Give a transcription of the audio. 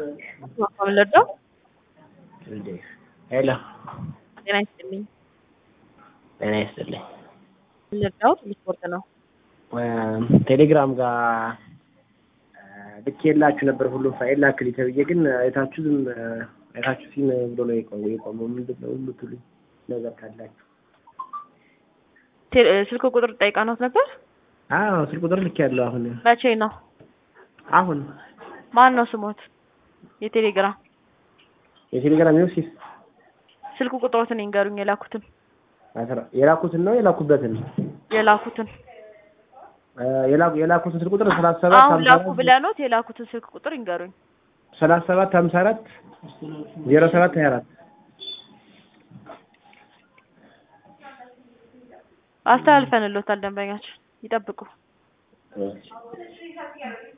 ወለዶ ሄሎ ጤና ይስጥልኝ። ጤና ይስጥልኝ። ወለዳው ስፖርት ነው። ቴሌግራም ጋር ልኬላችሁ ነበር ሁሉም ፋይል ላክልኝ ተብዬ ግን አይታችሁ ዝም አይታችሁ ሲም ብሎ ነው የቆመው የቆመው ምንድን ነው የምትሉኝ ነገር ካላችሁ ቴ- ስልክ ቁጥር ጠይቃኖት ነበር። አዎ ስልክ ቁጥር ልክ ያለው አሁን መቼ ነው? አሁን ማን ነው ስሞት? የቴሌግራም የቴሌግራም ዮሴፍ ስልክ ቁጥሮትን ይንገሩኝ። የላኩትን አስራ- የላኩትን ነው የላኩበትን የላኩትን እ የላኩ የላኩትን ስልክ ቁጥር ሰላሳ ሰባት አሁን ሀምሳ ላኩ አራት ብለኖት የላኩትን ስልክ ቁጥር ይንገሩኝ። ሰላሳ ሰባት ሀምሳ አራት ዜሮ ሰባት ሀያ አራት አስተላልፈንሎታል። ደንበኛችን ይጠብቁ።